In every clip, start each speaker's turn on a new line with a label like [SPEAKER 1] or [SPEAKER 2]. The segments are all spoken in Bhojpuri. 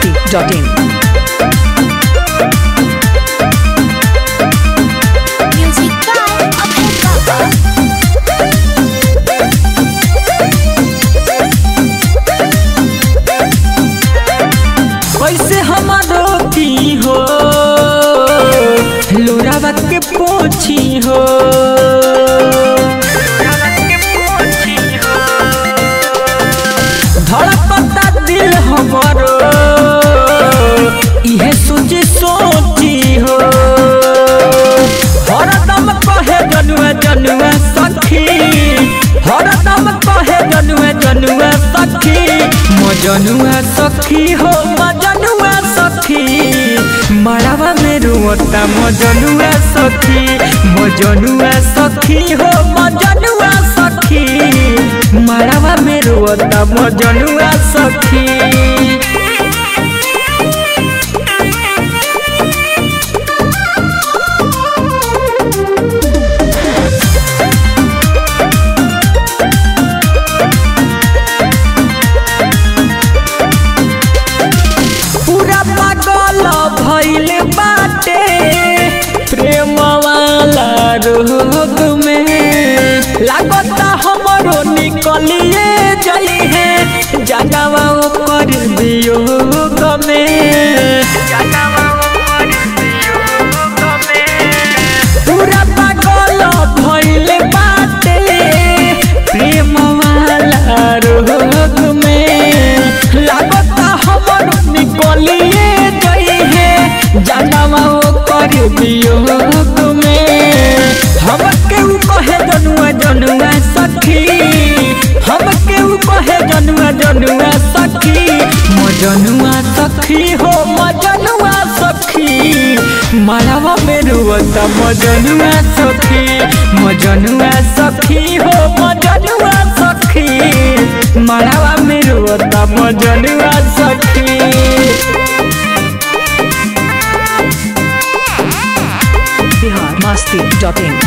[SPEAKER 1] biharmasti.in
[SPEAKER 2] Music by Abhay Baba.
[SPEAKER 3] कैसे हमारो की हो लोरावा के पोछी हो धड़कता दिल हमारो इहे सोची सोची हो हरदम कहे जनुआ जनुआ सखी हरदम कहे जनुआ जनुआ सखी मजनुआ सखी हो मजनुआ सखी मड़ावा में रुअता मजनुआ सखी मजनुआ सखी हो मजनुआ सखी मड़ावा में रुअता मजनुआ सखी पूरा पागल भइल बाटे प्रेम वाला रोग में लागता हमरो निकलिए जई है जगवा कर वियोग में पूरा पागल भइल बाटे प्रेम वाला रोग में लागता हमर निकलिए गई है जानवा कर वियोग में हम केहू कहे जनुआ जनुआ सखी हम केहू कहे जनुआ जनुआ सखी मजनुआ सखी हो मजनुआ सखी मालावा में रुअता मजनुआ सखी मजनुआ सखी हो मजनुआ सखी मालावा में रुअता मजनुआ सखी
[SPEAKER 1] biharmasti.in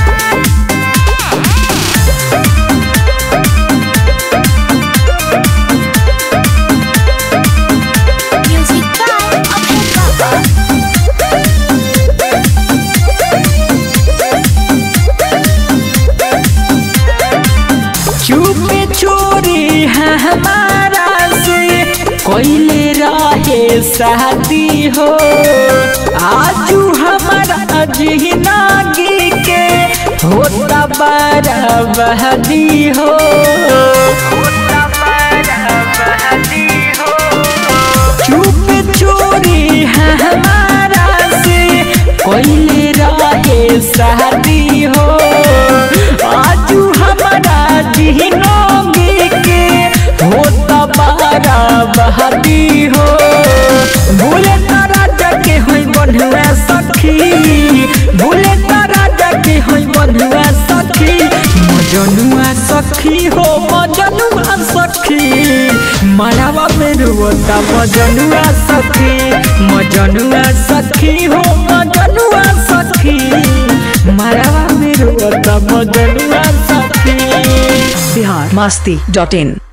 [SPEAKER 2] Music by Abhay Baba.
[SPEAKER 3] चुपे चोरी है हमारा से कोयले रहे शादी हो आजू हमारा जिंदगी के होता बारा बहदी हो चुप चोरी है हमारा से कोयले रहे शादी हो आजू हमारा जिंदगी के होता बारा बहादी हो भूले तारा जगे होई बंधुआ सखी भूले तारा जगे होई बंधुआ सखी मजनुआ सखी हो मजनुआ सखी मालावा में रुअता मजनुआ सखी मजनुआ सखी हो मजनुआ सखी मालावा में रुअता मजनुआ सखी
[SPEAKER 1] biharmasti.in